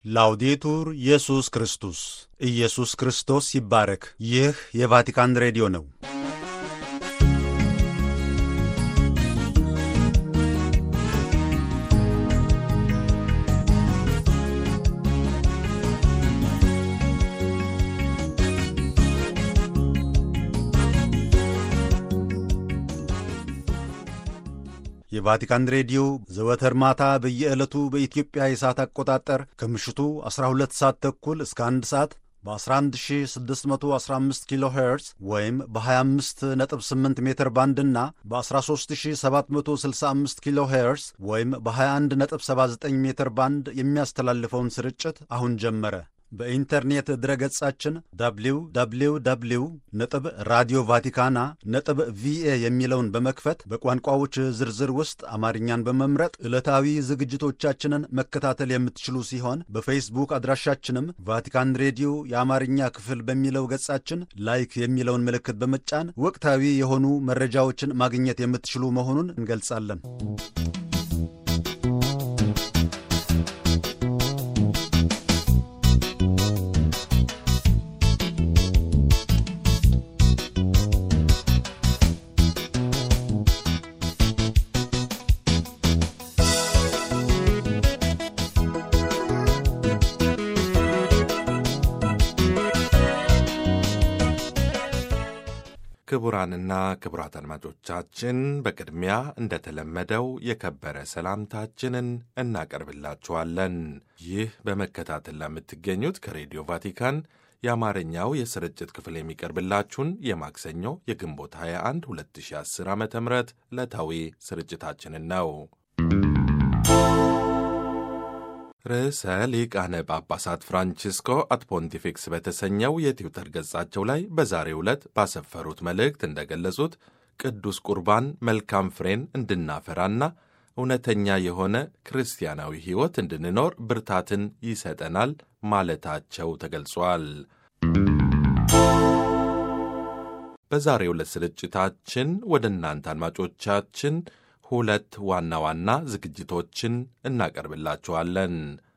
ላውዴቱር ኢየሱስ ክርስቶስ ኢየሱስ ክርስቶስ ይባረክ። ይህ የቫቲካን ሬዲዮ ነው። የቫቲካን ሬዲዮ ዘወትር ማታ በየዕለቱ በኢትዮጵያ የሰዓት አቆጣጠር ከምሽቱ 12 ሰዓት ተኩል እስከ 1 ሰዓት በ11615 ኪሎ ሄርዝ ወይም በ258 ሜትር ባንድ እና በ13765 ኪሎ ሄርዝ ወይም በ2179 ሜትር ባንድ የሚያስተላልፈውን ስርጭት አሁን ጀመረ። በኢንተርኔት ድረገጻችን www ነጥብ ራዲዮ ቫቲካና ነጥብ ቪኤ የሚለውን በመክፈት በቋንቋዎች ዝርዝር ውስጥ አማርኛን በመምረጥ ዕለታዊ ዝግጅቶቻችንን መከታተል የምትችሉ ሲሆን በፌስቡክ አድራሻችንም ቫቲካን ሬዲዮ የአማርኛ ክፍል በሚለው ገጻችን ላይክ የሚለውን ምልክት በመጫን ወቅታዊ የሆኑ መረጃዎችን ማግኘት የምትችሉ መሆኑን እንገልጻለን። ክቡራንና ክቡራት አድማጮቻችን በቅድሚያ እንደተለመደው የከበረ ሰላምታችንን እናቀርብላችኋለን። ይህ በመከታተል ለምትገኙት ከሬዲዮ ቫቲካን የአማርኛው የስርጭት ክፍል የሚቀርብላችሁን የማክሰኞ የግንቦት 21 2010 ዓ ም ዕለታዊ ስርጭታችንን ነው። ርዕሰ ሊቃነ ጳጳሳት ፍራንቺስኮ አት ፖንቲፊክስ በተሰኘው የትዊተር ገጻቸው ላይ በዛሬው ዕለት ባሰፈሩት መልእክት እንደገለጹት ቅዱስ ቁርባን መልካም ፍሬን እንድናፈራና እውነተኛ የሆነ ክርስቲያናዊ ሕይወት እንድንኖር ብርታትን ይሰጠናል ማለታቸው ተገልጿል። በዛሬው ዕለት ስርጭታችን ወደ እናንተ አድማጮቻችን ሁለት ዋና ዋና ዝግጅቶችን እናቀርብላችኋለን።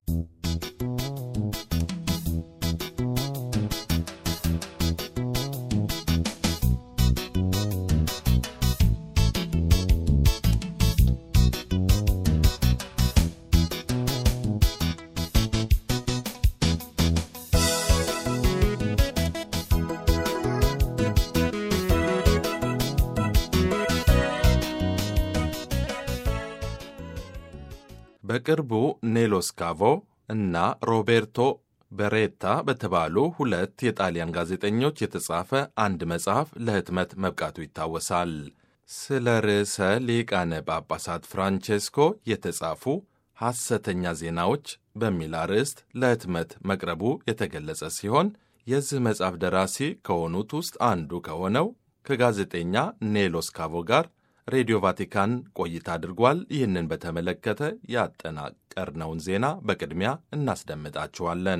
በቅርቡ ኔሎስ ካቮ እና ሮቤርቶ በሬታ በተባሉ ሁለት የጣሊያን ጋዜጠኞች የተጻፈ አንድ መጽሐፍ ለህትመት መብቃቱ ይታወሳል። ስለ ርዕሰ ሊቃነ ጳጳሳት ፍራንቼስኮ የተጻፉ ሐሰተኛ ዜናዎች በሚል አርዕስት ለህትመት መቅረቡ የተገለጸ ሲሆን የዚህ መጽሐፍ ደራሲ ከሆኑት ውስጥ አንዱ ከሆነው ከጋዜጠኛ ኔሎስ ካቮ ጋር ሬዲዮ ቫቲካን ቆይታ አድርጓል። ይህንን በተመለከተ ያጠናቀርነውን ዜና በቅድሚያ እናስደምጣችኋለን።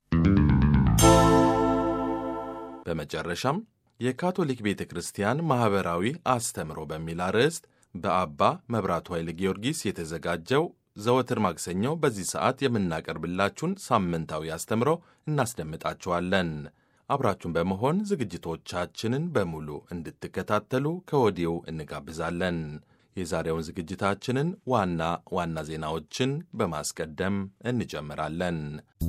በመጨረሻም የካቶሊክ ቤተ ክርስቲያን ማኅበራዊ አስተምሮ በሚል አርዕስት በአባ መብራቱ ኃይለ ጊዮርጊስ የተዘጋጀው ዘወትር ማክሰኞ በዚህ ሰዓት የምናቀርብላችሁን ሳምንታዊ አስተምሮ እናስደምጣችኋለን። አብራችሁን በመሆን ዝግጅቶቻችንን በሙሉ እንድትከታተሉ ከወዲሁ እንጋብዛለን። የዛሬውን ዝግጅታችንን ዋና ዋና ዜናዎችን በማስቀደም እንጀምራለን።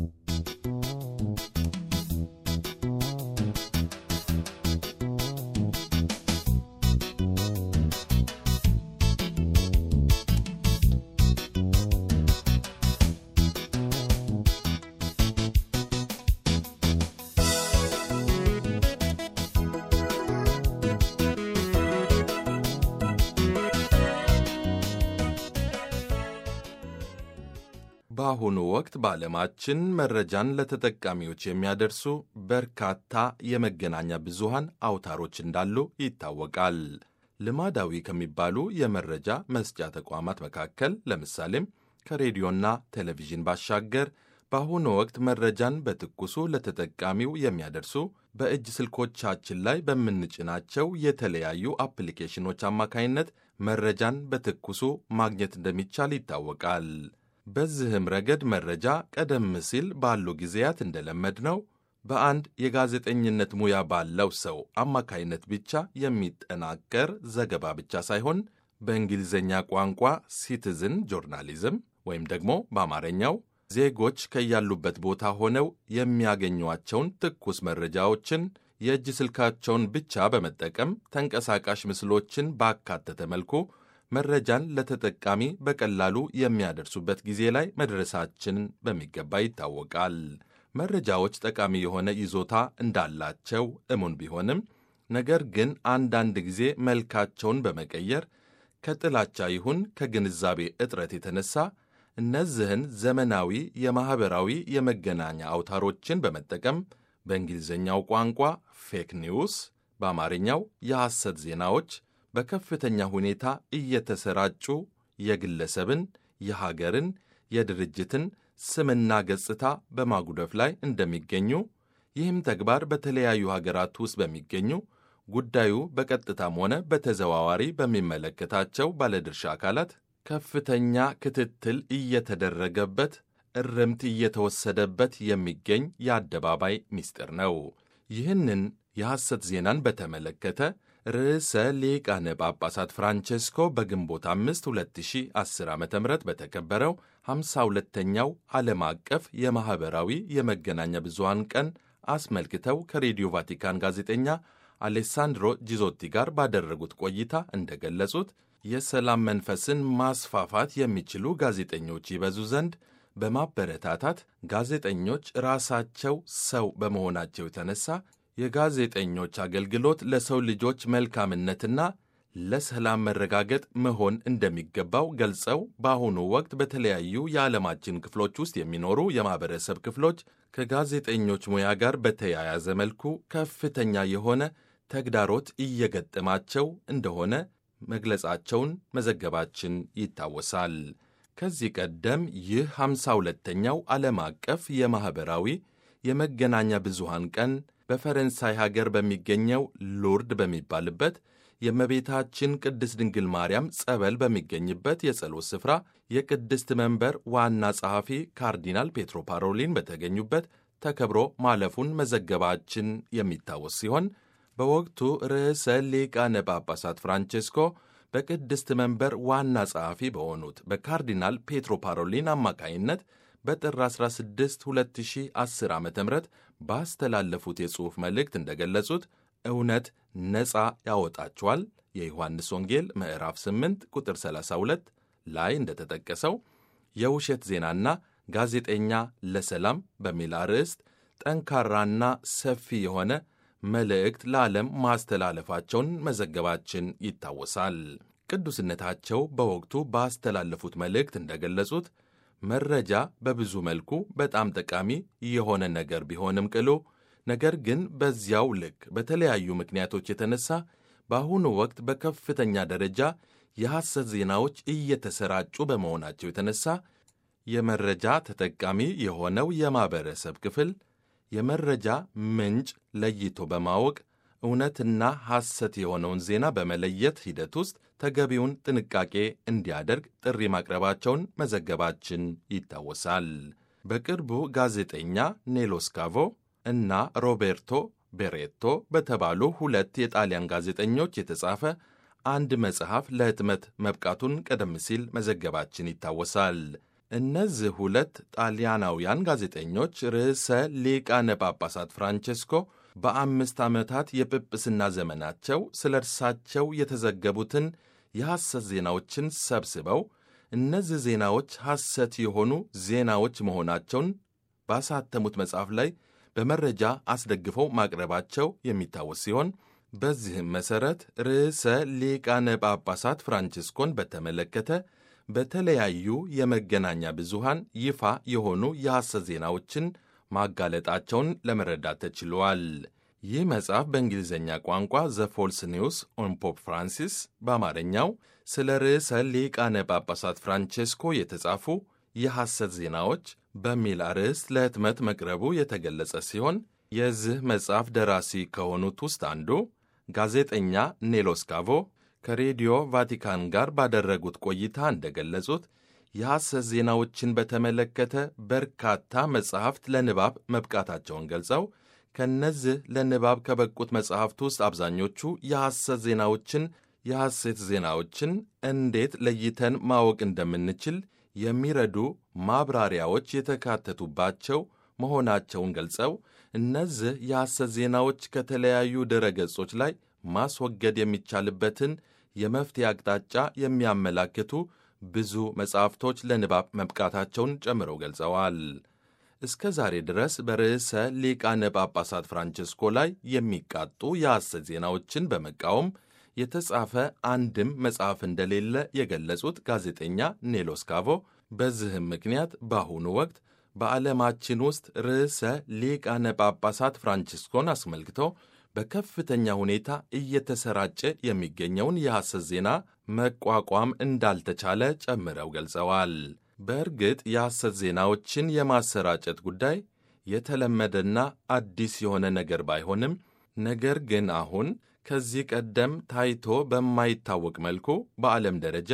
በአሁኑ ወቅት በዓለማችን መረጃን ለተጠቃሚዎች የሚያደርሱ በርካታ የመገናኛ ብዙሃን አውታሮች እንዳሉ ይታወቃል። ልማዳዊ ከሚባሉ የመረጃ መስጫ ተቋማት መካከል ለምሳሌም ከሬዲዮና ቴሌቪዥን ባሻገር በአሁኑ ወቅት መረጃን በትኩሱ ለተጠቃሚው የሚያደርሱ በእጅ ስልኮቻችን ላይ በምንጭናቸው የተለያዩ አፕሊኬሽኖች አማካይነት መረጃን በትኩሱ ማግኘት እንደሚቻል ይታወቃል። በዚህም ረገድ መረጃ ቀደም ሲል ባሉ ጊዜያት እንደለመድነው በአንድ የጋዜጠኝነት ሙያ ባለው ሰው አማካይነት ብቻ የሚጠናቀር ዘገባ ብቻ ሳይሆን በእንግሊዝኛ ቋንቋ ሲቲዝን ጆርናሊዝም ወይም ደግሞ በአማርኛው ዜጎች ከያሉበት ቦታ ሆነው የሚያገኟቸውን ትኩስ መረጃዎችን የእጅ ስልካቸውን ብቻ በመጠቀም ተንቀሳቃሽ ምስሎችን ባካተተ መልኩ መረጃን ለተጠቃሚ በቀላሉ የሚያደርሱበት ጊዜ ላይ መድረሳችን በሚገባ ይታወቃል። መረጃዎች ጠቃሚ የሆነ ይዞታ እንዳላቸው እሙን ቢሆንም ነገር ግን አንዳንድ ጊዜ መልካቸውን በመቀየር ከጥላቻ ይሁን ከግንዛቤ እጥረት የተነሳ እነዚህን ዘመናዊ የማኅበራዊ የመገናኛ አውታሮችን በመጠቀም በእንግሊዝኛው ቋንቋ ፌክ ኒውስ፣ በአማርኛው የሐሰት ዜናዎች በከፍተኛ ሁኔታ እየተሰራጩ የግለሰብን፣ የሀገርን፣ የድርጅትን ስምና ገጽታ በማጉደፍ ላይ እንደሚገኙ ይህም ተግባር በተለያዩ ሀገራት ውስጥ በሚገኙ ጉዳዩ በቀጥታም ሆነ በተዘዋዋሪ በሚመለከታቸው ባለድርሻ አካላት ከፍተኛ ክትትል እየተደረገበት እርምት እየተወሰደበት የሚገኝ የአደባባይ ምስጢር ነው። ይህንን የሐሰት ዜናን በተመለከተ ርዕሰ ሊቃነ ጳጳሳት ፍራንቼስኮ በግንቦት 5 2010 ዓ ም በተከበረው 52ኛው ዓለም አቀፍ የማኅበራዊ የመገናኛ ብዙሃን ቀን አስመልክተው ከሬዲዮ ቫቲካን ጋዜጠኛ አሌሳንድሮ ጂዞቲ ጋር ባደረጉት ቆይታ እንደገለጹት የሰላም መንፈስን ማስፋፋት የሚችሉ ጋዜጠኞች ይበዙ ዘንድ በማበረታታት ጋዜጠኞች ራሳቸው ሰው በመሆናቸው የተነሳ የጋዜጠኞች አገልግሎት ለሰው ልጆች መልካምነትና ለሰላም መረጋገጥ መሆን እንደሚገባው ገልጸው በአሁኑ ወቅት በተለያዩ የዓለማችን ክፍሎች ውስጥ የሚኖሩ የማኅበረሰብ ክፍሎች ከጋዜጠኞች ሙያ ጋር በተያያዘ መልኩ ከፍተኛ የሆነ ተግዳሮት እየገጠማቸው እንደሆነ መግለጻቸውን መዘገባችን ይታወሳል። ከዚህ ቀደም ይህ ሃምሳ ሁለተኛው ዓለም አቀፍ የማኅበራዊ የመገናኛ ብዙሃን ቀን በፈረንሳይ ሀገር በሚገኘው ሉርድ በሚባልበት የእመቤታችን ቅድስት ድንግል ማርያም ጸበል በሚገኝበት የጸሎት ስፍራ የቅድስት መንበር ዋና ጸሐፊ ካርዲናል ፔትሮ ፓሮሊን በተገኙበት ተከብሮ ማለፉን መዘገባችን የሚታወስ ሲሆን በወቅቱ ርዕሰ ሊቃነ ጳጳሳት ፍራንቼስኮ በቅድስት መንበር ዋና ጸሐፊ በሆኑት በካርዲናል ፔትሮ ፓሮሊን አማካይነት በጥር 16 2010 ዓ ም ባስተላለፉት የጽሑፍ መልእክት እንደገለጹት እውነት ነፃ ያወጣችኋል የዮሐንስ ወንጌል ምዕራፍ 8 ቁጥር 32 ላይ እንደተጠቀሰው የውሸት ዜናና ጋዜጠኛ ለሰላም በሚል አርዕስት ጠንካራና ሰፊ የሆነ መልእክት ለዓለም ማስተላለፋቸውን መዘገባችን ይታወሳል። ቅዱስነታቸው በወቅቱ ባስተላለፉት መልእክት እንደገለጹት መረጃ በብዙ መልኩ በጣም ጠቃሚ የሆነ ነገር ቢሆንም ቅሉ ነገር ግን በዚያው ልክ በተለያዩ ምክንያቶች የተነሳ በአሁኑ ወቅት በከፍተኛ ደረጃ የሐሰት ዜናዎች እየተሰራጩ በመሆናቸው የተነሳ የመረጃ ተጠቃሚ የሆነው የማኅበረሰብ ክፍል የመረጃ ምንጭ ለይቶ በማወቅ እውነትና ሐሰት የሆነውን ዜና በመለየት ሂደት ውስጥ ተገቢውን ጥንቃቄ እንዲያደርግ ጥሪ ማቅረባቸውን መዘገባችን ይታወሳል። በቅርቡ ጋዜጠኛ ኔሎስ ካቮ እና ሮቤርቶ ቤሬቶ በተባሉ ሁለት የጣሊያን ጋዜጠኞች የተጻፈ አንድ መጽሐፍ ለሕትመት መብቃቱን ቀደም ሲል መዘገባችን ይታወሳል። እነዚህ ሁለት ጣሊያናውያን ጋዜጠኞች ርዕሰ ሊቃነ ጳጳሳት ፍራንቼስኮ በአምስት ዓመታት የጵጵስና ዘመናቸው ስለ እርሳቸው የተዘገቡትን የሐሰት ዜናዎችን ሰብስበው እነዚህ ዜናዎች ሐሰት የሆኑ ዜናዎች መሆናቸውን ባሳተሙት መጽሐፍ ላይ በመረጃ አስደግፈው ማቅረባቸው የሚታወስ ሲሆን በዚህም መሠረት ርዕሰ ሊቃነ ጳጳሳት ፍራንቺስኮን በተመለከተ በተለያዩ የመገናኛ ብዙሃን ይፋ የሆኑ የሐሰት ዜናዎችን ማጋለጣቸውን ለመረዳት ተችሏል። ይህ መጽሐፍ በእንግሊዝኛ ቋንቋ ዘ ፎልስ ኒውስ ኦን ፖፕ ፍራንሲስ፣ በአማርኛው ስለ ርዕሰ ሊቃነ ጳጳሳት ፍራንቼስኮ የተጻፉ የሐሰት ዜናዎች በሚል አርዕስት ለሕትመት መቅረቡ የተገለጸ ሲሆን የዚህ መጽሐፍ ደራሲ ከሆኑት ውስጥ አንዱ ጋዜጠኛ ኔሎስ ካቮ ከሬዲዮ ቫቲካን ጋር ባደረጉት ቆይታ እንደገለጹት የሐሰት ዜናዎችን በተመለከተ በርካታ መጻሕፍት ለንባብ መብቃታቸውን ገልጸው ከእነዚህ ለንባብ ከበቁት መጻሕፍት ውስጥ አብዛኞቹ የሐሰት ዜናዎችን የሐሰት ዜናዎችን እንዴት ለይተን ማወቅ እንደምንችል የሚረዱ ማብራሪያዎች የተካተቱባቸው መሆናቸውን ገልጸው እነዚህ የሐሰት ዜናዎች ከተለያዩ ድረ ገጾች ላይ ማስወገድ የሚቻልበትን የመፍትሄ አቅጣጫ የሚያመላክቱ ብዙ መጻሕፍቶች ለንባብ መብቃታቸውን ጨምረው ገልጸዋል። እስከ ዛሬ ድረስ በርዕሰ ሊቃነ ጳጳሳት ፍራንቸስኮ ላይ የሚቃጡ የሐሰት ዜናዎችን በመቃወም የተጻፈ አንድም መጽሐፍ እንደሌለ የገለጹት ጋዜጠኛ ኔሎስ ካቮ በዚህም ምክንያት በአሁኑ ወቅት በዓለማችን ውስጥ ርዕሰ ሊቃነ ጳጳሳት ፍራንቺስኮን አስመልክቶ በከፍተኛ ሁኔታ እየተሰራጨ የሚገኘውን የሐሰት ዜና መቋቋም እንዳልተቻለ ጨምረው ገልጸዋል። በእርግጥ የሐሰት ዜናዎችን የማሰራጨት ጉዳይ የተለመደና አዲስ የሆነ ነገር ባይሆንም ነገር ግን አሁን ከዚህ ቀደም ታይቶ በማይታወቅ መልኩ በዓለም ደረጃ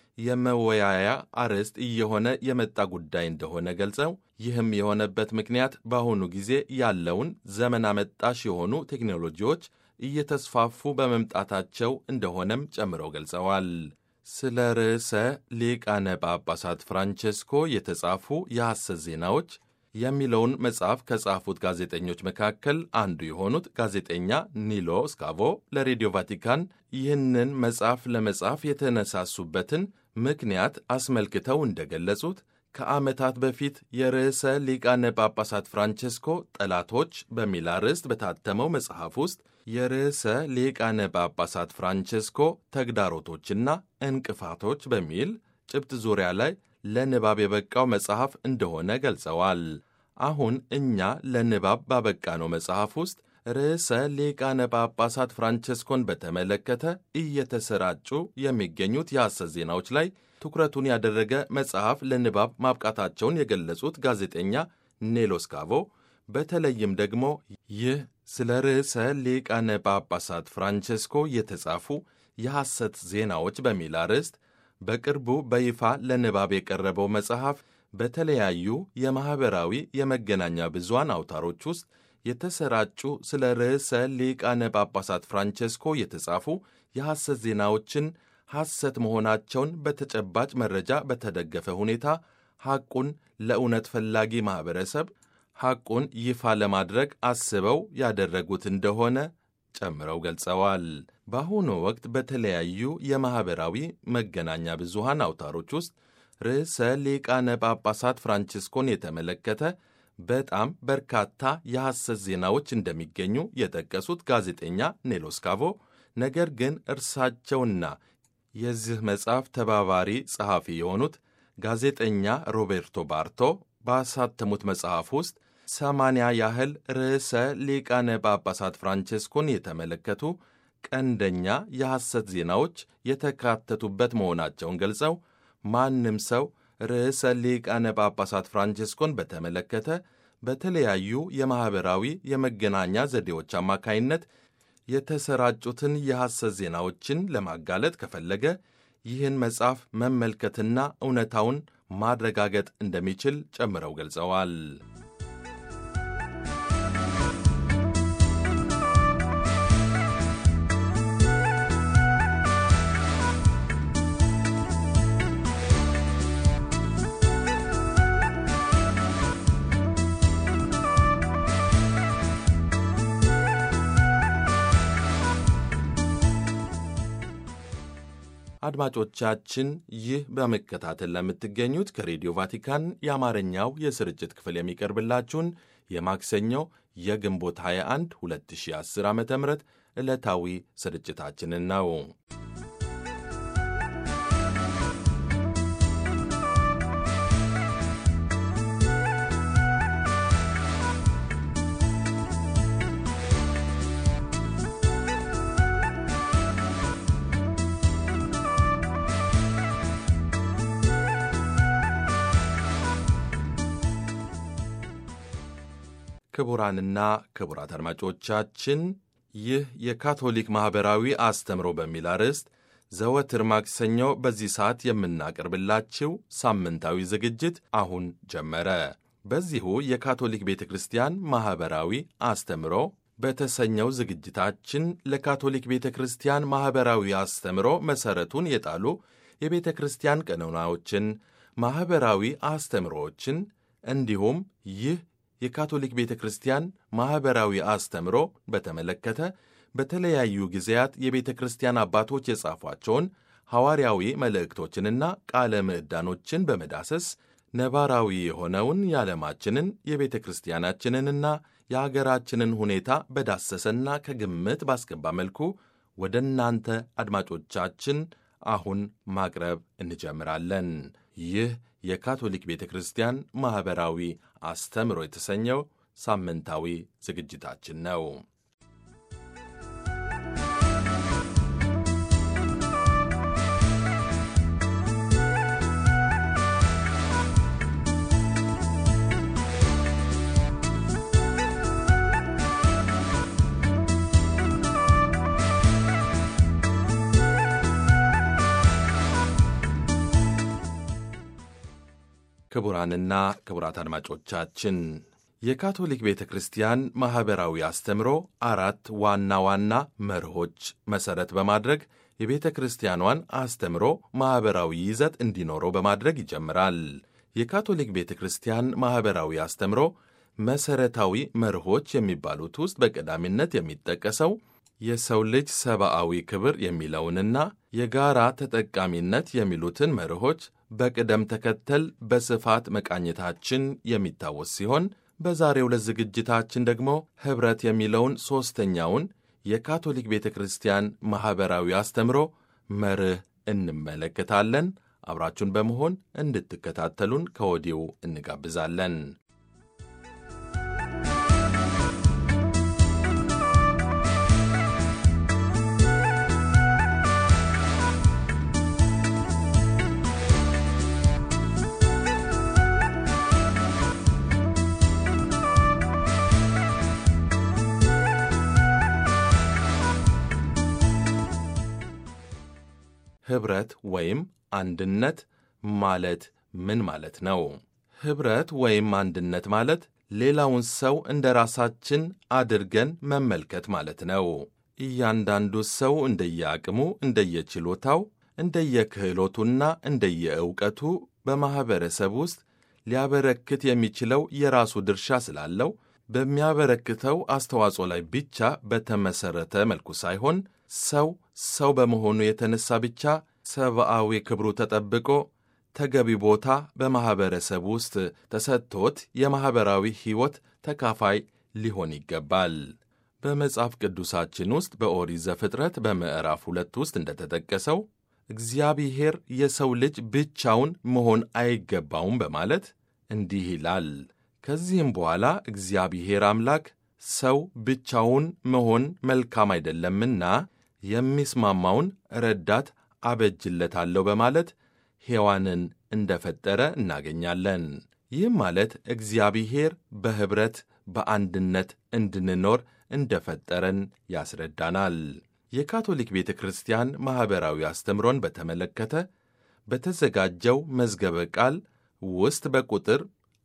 የመወያያ አርዕስት እየሆነ የመጣ ጉዳይ እንደሆነ ገልጸው ይህም የሆነበት ምክንያት በአሁኑ ጊዜ ያለውን ዘመን አመጣሽ የሆኑ ቴክኖሎጂዎች እየተስፋፉ በመምጣታቸው እንደሆነም ጨምረው ገልጸዋል። ስለ ርዕሰ ሊቃነ ጳጳሳት ፍራንቼስኮ የተጻፉ የሐሰት ዜናዎች የሚለውን መጽሐፍ ከጻፉት ጋዜጠኞች መካከል አንዱ የሆኑት ጋዜጠኛ ኒሎ ስካቮ ለሬዲዮ ቫቲካን ይህንን መጽሐፍ ለመጻፍ የተነሳሱበትን ምክንያት አስመልክተው እንደገለጹት ከዓመታት በፊት የርዕሰ ሊቃነ ጳጳሳት ፍራንቼስኮ ጠላቶች በሚል አርዕስት በታተመው መጽሐፍ ውስጥ የርዕሰ ሊቃነ ጳጳሳት ፍራንቼስኮ ተግዳሮቶችና እንቅፋቶች በሚል ጭብጥ ዙሪያ ላይ ለንባብ የበቃው መጽሐፍ እንደሆነ ገልጸዋል። አሁን እኛ ለንባብ ባበቃነው መጽሐፍ ውስጥ ርዕሰ ሊቃነ ጳጳሳት ፍራንቼስኮን በተመለከተ እየተሰራጩ የሚገኙት የሐሰት ዜናዎች ላይ ትኩረቱን ያደረገ መጽሐፍ ለንባብ ማብቃታቸውን የገለጹት ጋዜጠኛ ኔሎስ ካቮ በተለይም ደግሞ ይህ ስለ ርዕሰ ሊቃነ ጳጳሳት ፍራንቼስኮ የተጻፉ የሐሰት ዜናዎች በሚል አርዕስት በቅርቡ በይፋ ለንባብ የቀረበው መጽሐፍ በተለያዩ የማኅበራዊ የመገናኛ ብዙሃን አውታሮች ውስጥ የተሰራጩ ስለ ርዕሰ ሊቃነ ጳጳሳት ፍራንቼስኮ የተጻፉ የሐሰት ዜናዎችን ሐሰት መሆናቸውን በተጨባጭ መረጃ በተደገፈ ሁኔታ ሐቁን ለእውነት ፈላጊ ማኅበረሰብ ሐቁን ይፋ ለማድረግ አስበው ያደረጉት እንደሆነ ጨምረው ገልጸዋል። በአሁኑ ወቅት በተለያዩ የማኅበራዊ መገናኛ ብዙሃን አውታሮች ውስጥ ርዕሰ ሊቃነ ጳጳሳት ፍራንቺስኮን የተመለከተ በጣም በርካታ የሐሰት ዜናዎች እንደሚገኙ የጠቀሱት ጋዜጠኛ ኔሎስ ካቮ ነገር ግን እርሳቸውና የዚህ መጽሐፍ ተባባሪ ጸሐፊ የሆኑት ጋዜጠኛ ሮቤርቶ ባርቶ ባሳተሙት መጽሐፍ ውስጥ ሰማንያ ያህል ርዕሰ ሊቃነ ጳጳሳት ፍራንቼስኮን የተመለከቱ ቀንደኛ የሐሰት ዜናዎች የተካተቱበት መሆናቸውን ገልጸው ማንም ሰው ርዕሰ ሊቃነ ጳጳሳት ፍራንቼስኮን በተመለከተ በተለያዩ የማኅበራዊ የመገናኛ ዘዴዎች አማካይነት የተሰራጩትን የሐሰት ዜናዎችን ለማጋለጥ ከፈለገ ይህን መጽሐፍ መመልከትና እውነታውን ማረጋገጥ እንደሚችል ጨምረው ገልጸዋል። አድማጮቻችን ይህ በመከታተል ለምትገኙት ከሬዲዮ ቫቲካን የአማርኛው የስርጭት ክፍል የሚቀርብላችሁን የማክሰኞ የግንቦት 21 2010 ዓ ም ዕለታዊ ስርጭታችንን ነው። ክቡራንና ክቡራት አድማጮቻችን ይህ የካቶሊክ ማኅበራዊ አስተምሮ በሚል አርዕስት ዘወትር ማክሰኞ በዚህ ሰዓት የምናቀርብላችሁ ሳምንታዊ ዝግጅት አሁን ጀመረ። በዚሁ የካቶሊክ ቤተ ክርስቲያን ማኅበራዊ አስተምሮ በተሰኘው ዝግጅታችን ለካቶሊክ ቤተ ክርስቲያን ማኅበራዊ አስተምሮ መሠረቱን የጣሉ የቤተ ክርስቲያን ቀኖናዎችን፣ ማኅበራዊ አስተምሮዎችን እንዲሁም ይህ የካቶሊክ ቤተ ክርስቲያን ማኅበራዊ አስተምሮ በተመለከተ በተለያዩ ጊዜያት የቤተ ክርስቲያን አባቶች የጻፏቸውን ሐዋርያዊ መልእክቶችንና ቃለ ምዕዳኖችን በመዳሰስ ነባራዊ የሆነውን የዓለማችንን የቤተ ክርስቲያናችንንና የአገራችንን ሁኔታ በዳሰሰና ከግምት ባስገባ መልኩ ወደ እናንተ አድማጮቻችን አሁን ማቅረብ እንጀምራለን። ይህ የካቶሊክ ቤተ ክርስቲያን ማኅበራዊ አስተምሮ የተሰኘው ሳምንታዊ ዝግጅታችን ነው። ክቡራንና ክቡራት አድማጮቻችን የካቶሊክ ቤተ ክርስቲያን ማኅበራዊ አስተምሮ አራት ዋና ዋና መርሆች መሠረት በማድረግ የቤተ ክርስቲያኗን አስተምሮ ማኅበራዊ ይዘት እንዲኖረው በማድረግ ይጀምራል። የካቶሊክ ቤተ ክርስቲያን ማኅበራዊ አስተምሮ መሠረታዊ መርሆች የሚባሉት ውስጥ በቀዳሚነት የሚጠቀሰው የሰው ልጅ ሰብአዊ ክብር የሚለውንና የጋራ ተጠቃሚነት የሚሉትን መርሆች በቅደም ተከተል በስፋት መቃኘታችን የሚታወስ ሲሆን በዛሬው ዕለት ዝግጅታችን ደግሞ ኅብረት የሚለውን ሦስተኛውን የካቶሊክ ቤተ ክርስቲያን ማኅበራዊ አስተምሮ መርህ እንመለከታለን። አብራችሁን በመሆን እንድትከታተሉን ከወዲሁ እንጋብዛለን። ኅብረት ወይም አንድነት ማለት ምን ማለት ነው? ኅብረት ወይም አንድነት ማለት ሌላውን ሰው እንደ ራሳችን አድርገን መመልከት ማለት ነው። እያንዳንዱ ሰው እንደየአቅሙ፣ እንደየችሎታው፣ እንደየክህሎቱና እንደየእውቀቱ በማኅበረሰብ ውስጥ ሊያበረክት የሚችለው የራሱ ድርሻ ስላለው በሚያበረክተው አስተዋጽኦ ላይ ብቻ በተመሠረተ መልኩ ሳይሆን ሰው ሰው በመሆኑ የተነሳ ብቻ ሰብአዊ ክብሩ ተጠብቆ ተገቢ ቦታ በማኅበረሰብ ውስጥ ተሰጥቶት የማኅበራዊ ሕይወት ተካፋይ ሊሆን ይገባል። በመጽሐፍ ቅዱሳችን ውስጥ በኦሪት ዘፍጥረት በምዕራፍ ሁለት ውስጥ እንደተጠቀሰው እግዚአብሔር የሰው ልጅ ብቻውን መሆን አይገባውም በማለት እንዲህ ይላል። ከዚህም በኋላ እግዚአብሔር አምላክ ሰው ብቻውን መሆን መልካም አይደለምና የሚስማማውን ረዳት አበጅለታለሁ በማለት ሔዋንን እንደፈጠረ እናገኛለን። ይህም ማለት እግዚአብሔር በኅብረት በአንድነት እንድንኖር እንደፈጠረን ያስረዳናል። የካቶሊክ ቤተ ክርስቲያን ማኅበራዊ አስተምሮን በተመለከተ በተዘጋጀው መዝገበ ቃል ውስጥ በቁጥር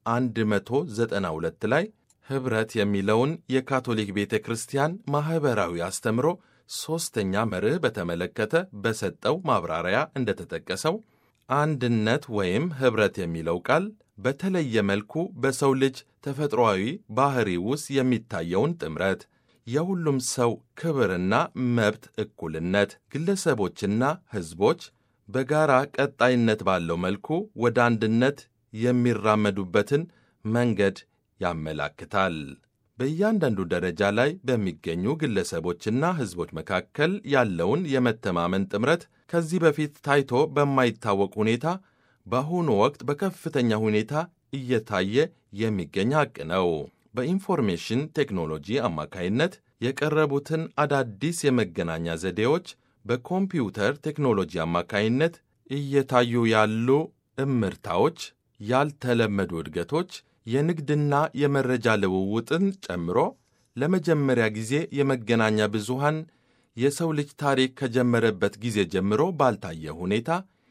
192 ላይ ኅብረት የሚለውን የካቶሊክ ቤተ ክርስቲያን ማኅበራዊ አስተምሮ ሦስተኛ መርህ በተመለከተ በሰጠው ማብራሪያ እንደተጠቀሰው አንድነት ወይም ኅብረት የሚለው ቃል በተለየ መልኩ በሰው ልጅ ተፈጥሮአዊ ባሕሪ ውስጥ የሚታየውን ጥምረት፣ የሁሉም ሰው ክብርና መብት እኩልነት፣ ግለሰቦችና ሕዝቦች በጋራ ቀጣይነት ባለው መልኩ ወደ አንድነት የሚራመዱበትን መንገድ ያመላክታል። በእያንዳንዱ ደረጃ ላይ በሚገኙ ግለሰቦችና ሕዝቦች መካከል ያለውን የመተማመን ጥምረት ከዚህ በፊት ታይቶ በማይታወቅ ሁኔታ በአሁኑ ወቅት በከፍተኛ ሁኔታ እየታየ የሚገኝ ሐቅ ነው። በኢንፎርሜሽን ቴክኖሎጂ አማካይነት የቀረቡትን አዳዲስ የመገናኛ ዘዴዎች በኮምፒውተር ቴክኖሎጂ አማካይነት እየታዩ ያሉ እምርታዎች፣ ያልተለመዱ እድገቶች የንግድና የመረጃ ልውውጥን ጨምሮ ለመጀመሪያ ጊዜ የመገናኛ ብዙሃን የሰው ልጅ ታሪክ ከጀመረበት ጊዜ ጀምሮ ባልታየ ሁኔታ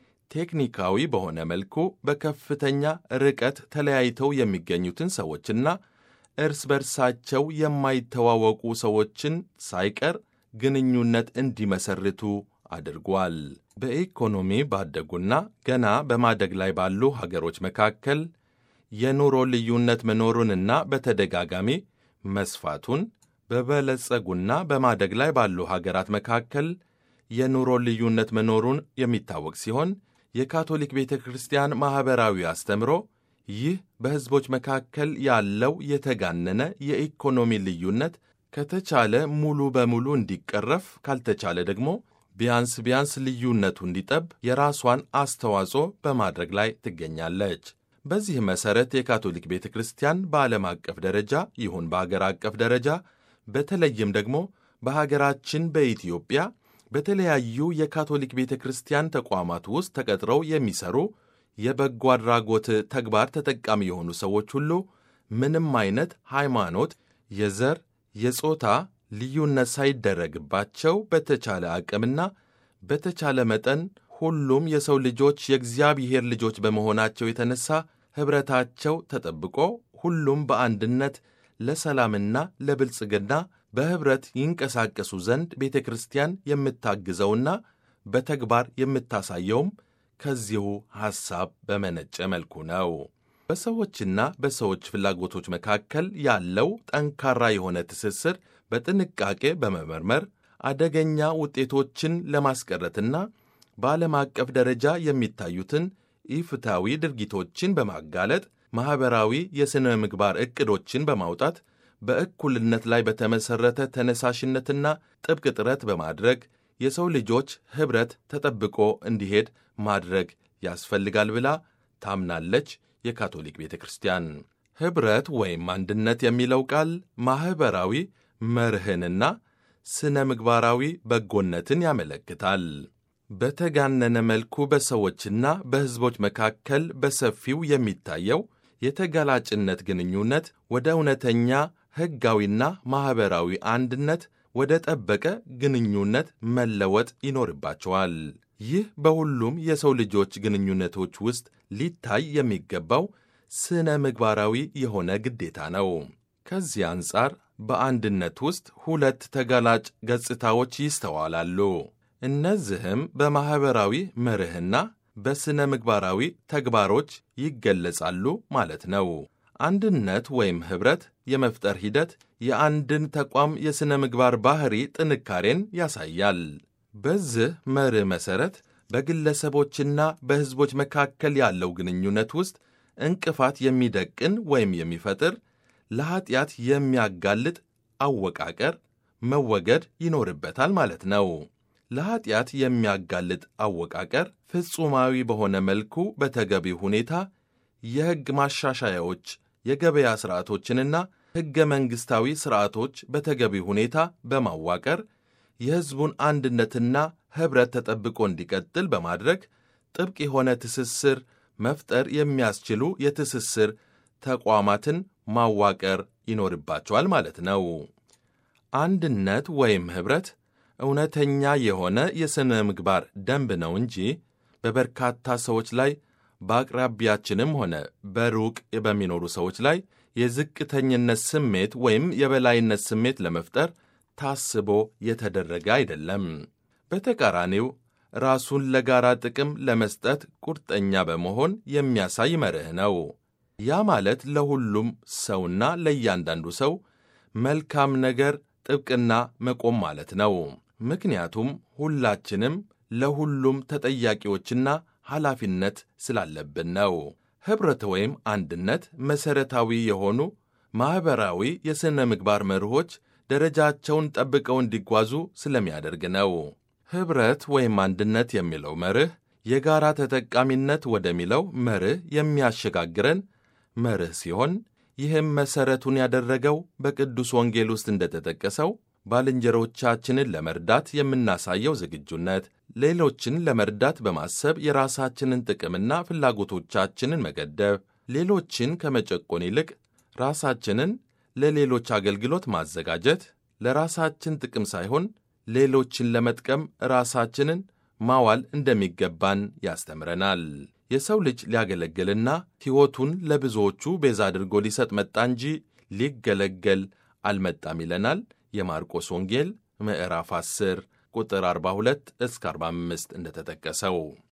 ቴክኒካዊ በሆነ መልኩ በከፍተኛ ርቀት ተለያይተው የሚገኙትን ሰዎችና እርስ በርሳቸው የማይተዋወቁ ሰዎችን ሳይቀር ግንኙነት እንዲመሰርቱ አድርጓል። በኢኮኖሚ ባደጉና ገና በማደግ ላይ ባሉ ሀገሮች መካከል የኑሮ ልዩነት መኖሩንና በተደጋጋሚ መስፋቱን በበለጸጉና በማደግ ላይ ባሉ ሀገራት መካከል የኑሮ ልዩነት መኖሩን የሚታወቅ ሲሆን የካቶሊክ ቤተ ክርስቲያን ማኅበራዊ አስተምሮ ይህ በሕዝቦች መካከል ያለው የተጋነነ የኢኮኖሚ ልዩነት ከተቻለ ሙሉ በሙሉ እንዲቀረፍ፣ ካልተቻለ ደግሞ ቢያንስ ቢያንስ ልዩነቱ እንዲጠብ የራሷን አስተዋጽኦ በማድረግ ላይ ትገኛለች። በዚህ መሠረት የካቶሊክ ቤተ ክርስቲያን በዓለም አቀፍ ደረጃ ይሁን በአገር አቀፍ ደረጃ በተለይም ደግሞ በሀገራችን በኢትዮጵያ በተለያዩ የካቶሊክ ቤተ ክርስቲያን ተቋማት ውስጥ ተቀጥረው የሚሰሩ የበጎ አድራጎት ተግባር ተጠቃሚ የሆኑ ሰዎች ሁሉ ምንም አይነት ሃይማኖት፣ የዘር፣ የጾታ ልዩነት ሳይደረግባቸው በተቻለ አቅምና በተቻለ መጠን ሁሉም የሰው ልጆች የእግዚአብሔር ልጆች በመሆናቸው የተነሳ ኅብረታቸው ተጠብቆ ሁሉም በአንድነት ለሰላምና ለብልጽግና በኅብረት ይንቀሳቀሱ ዘንድ ቤተ ክርስቲያን የምታግዘውና በተግባር የምታሳየውም ከዚሁ ሐሳብ በመነጨ መልኩ ነው። በሰዎችና በሰዎች ፍላጎቶች መካከል ያለው ጠንካራ የሆነ ትስስር በጥንቃቄ በመመርመር አደገኛ ውጤቶችን ለማስቀረትና በዓለም አቀፍ ደረጃ የሚታዩትን ኢፍታዊ ድርጊቶችን በማጋለጥ ማኅበራዊ የሥነ ምግባር ዕቅዶችን በማውጣት በእኩልነት ላይ በተመሠረተ ተነሳሽነትና ጥብቅ ጥረት በማድረግ የሰው ልጆች ኅብረት ተጠብቆ እንዲሄድ ማድረግ ያስፈልጋል ብላ ታምናለች። የካቶሊክ ቤተ ክርስቲያን ኅብረት ወይም አንድነት የሚለው ቃል ማኅበራዊ መርህንና ስነ ምግባራዊ በጎነትን ያመለክታል። በተጋነነ መልኩ በሰዎችና በሕዝቦች መካከል በሰፊው የሚታየው የተጋላጭነት ግንኙነት ወደ እውነተኛ ሕጋዊና ማኅበራዊ አንድነት ወደ ጠበቀ ግንኙነት መለወጥ ይኖርባቸዋል። ይህ በሁሉም የሰው ልጆች ግንኙነቶች ውስጥ ሊታይ የሚገባው ስነ ምግባራዊ የሆነ ግዴታ ነው። ከዚህ አንጻር በአንድነት ውስጥ ሁለት ተጋላጭ ገጽታዎች ይስተዋላሉ። እነዚህም በማኅበራዊ መርህና በሥነ ምግባራዊ ተግባሮች ይገለጻሉ ማለት ነው። አንድነት ወይም ኅብረት የመፍጠር ሂደት የአንድን ተቋም የሥነ ምግባር ባሕሪ ጥንካሬን ያሳያል። በዚህ መርህ መሠረት በግለሰቦችና በሕዝቦች መካከል ያለው ግንኙነት ውስጥ እንቅፋት የሚደቅን ወይም የሚፈጥር ለኀጢአት የሚያጋልጥ አወቃቀር መወገድ ይኖርበታል ማለት ነው። ለኀጢአት የሚያጋልጥ አወቃቀር ፍጹማዊ በሆነ መልኩ በተገቢ ሁኔታ የሕግ ማሻሻያዎች፣ የገበያ ሥርዓቶችንና ሕገ መንግሥታዊ ሥርዓቶች በተገቢ ሁኔታ በማዋቀር የሕዝቡን አንድነትና ኅብረት ተጠብቆ እንዲቀጥል በማድረግ ጥብቅ የሆነ ትስስር መፍጠር የሚያስችሉ የትስስር ተቋማትን ማዋቀር ይኖርባቸዋል ማለት ነው። አንድነት ወይም ኅብረት እውነተኛ የሆነ የሥነ ምግባር ደንብ ነው እንጂ በበርካታ ሰዎች ላይ በአቅራቢያችንም ሆነ በሩቅ በሚኖሩ ሰዎች ላይ የዝቅተኝነት ስሜት ወይም የበላይነት ስሜት ለመፍጠር ታስቦ የተደረገ አይደለም። በተቃራኒው ራሱን ለጋራ ጥቅም ለመስጠት ቁርጠኛ በመሆን የሚያሳይ መርህ ነው። ያ ማለት ለሁሉም ሰውና ለእያንዳንዱ ሰው መልካም ነገር ጥብቅና መቆም ማለት ነው። ምክንያቱም ሁላችንም ለሁሉም ተጠያቂዎችና ኃላፊነት ስላለብን ነው። ኅብረት ወይም አንድነት መሠረታዊ የሆኑ ማኅበራዊ የሥነ ምግባር መርሆች ደረጃቸውን ጠብቀው እንዲጓዙ ስለሚያደርግ ነው። ኅብረት ወይም አንድነት የሚለው መርህ የጋራ ተጠቃሚነት ወደሚለው መርህ የሚያሸጋግረን መርህ ሲሆን ይህም መሠረቱን ያደረገው በቅዱስ ወንጌል ውስጥ እንደተጠቀሰው ባልንጀሮቻችንን ለመርዳት የምናሳየው ዝግጁነት፣ ሌሎችን ለመርዳት በማሰብ የራሳችንን ጥቅምና ፍላጎቶቻችንን መገደብ፣ ሌሎችን ከመጨቆን ይልቅ ራሳችንን ለሌሎች አገልግሎት ማዘጋጀት፣ ለራሳችን ጥቅም ሳይሆን ሌሎችን ለመጥቀም ራሳችንን ማዋል እንደሚገባን ያስተምረናል። የሰው ልጅ ሊያገለግልና ሕይወቱን ለብዙዎቹ ቤዛ አድርጎ ሊሰጥ መጣ እንጂ ሊገለገል አልመጣም ይለናል የማርቆስ ወንጌል ምዕራፍ 10 ቁጥር 42 እስከ 45 እንደተጠቀሰው።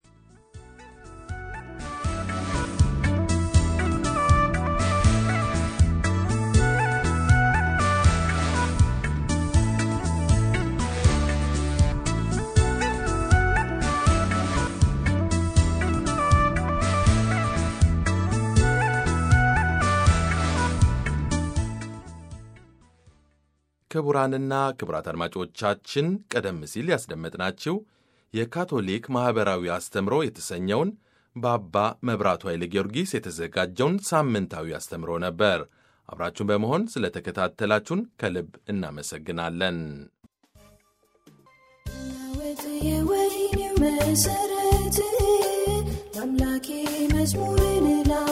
ክቡራንና ክቡራት አድማጮቻችን ቀደም ሲል ያስደመጥናችሁ የካቶሊክ ማኅበራዊ አስተምሮ የተሰኘውን በአባ መብራቱ ኃይለ ጊዮርጊስ የተዘጋጀውን ሳምንታዊ አስተምሮ ነበር። አብራችሁን በመሆን ስለተከታተላችሁን ከልብ እናመሰግናለን። ናወጥ የወይኔው መሰረት ለአምላኬ መዝሙርን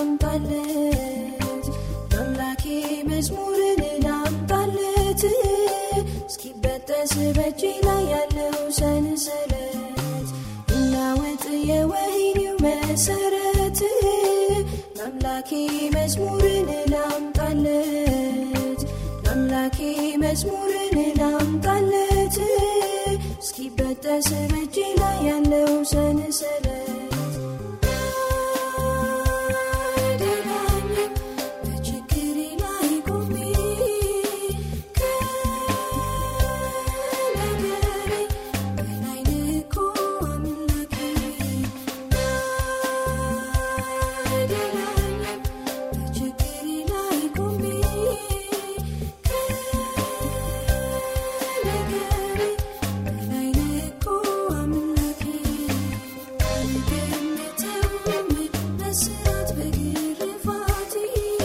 ላምጣለት ለአምላኬ መዝሙርን ላምጣለት እስኪበጠስ በእጄ ላይ ያለው ሰንሰለት እናወጥ የወይኔው መሰረት ለአምላኬ መዝሙርን ላምጣለት ለአምላኬ መዝሙርን ላምጣለት እስኪበጠስ በእጄ ላይ ያለው ሰንሰለት አይደላኝም በችግሬ ላይ ቆሜ ከነገሬ በላይ ልኮ አምላኬ አይደላኝም በችግሬ ላይ ቆሜ ከነገሬ በላይ ልኮ አምላኬ አልገምተውም በስራት በግርፋቴ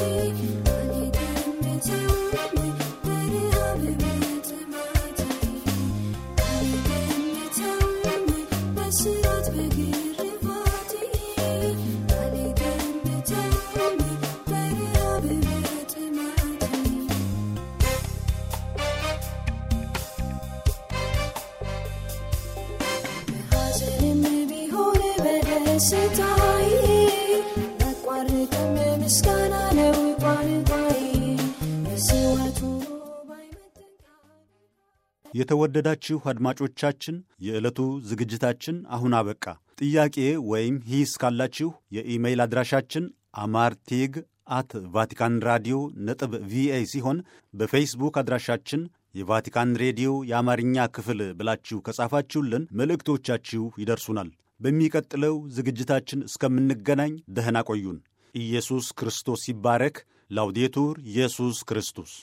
አልገምተውም በረሃብ በጥማቴ አልገምተውም በስራት በግርፋቴ አልገምተውም በረሃብ በጥማቴ በሐዘንም ቢሆን በደስታዬ ያቋርጥም ምስጋና ነው ቋንቋዬ በስዋቱ ባይመጥን የተወደዳችሁ አድማጮቻችን የዕለቱ ዝግጅታችን አሁን አበቃ። ጥያቄ ወይም ሂስ ካላችሁ የኢሜይል አድራሻችን አማርቴግ አት ቫቲካን ራዲዮ ነጥብ ቪኦኤ ሲሆን በፌስቡክ አድራሻችን የቫቲካን ሬዲዮ የአማርኛ ክፍል ብላችሁ ከጻፋችሁልን መልእክቶቻችሁ ይደርሱናል። በሚቀጥለው ዝግጅታችን እስከምንገናኝ ደህና ቆዩን። ኢየሱስ ክርስቶስ ይባረክ። ላውዴቱር ኢየሱስ ክርስቶስ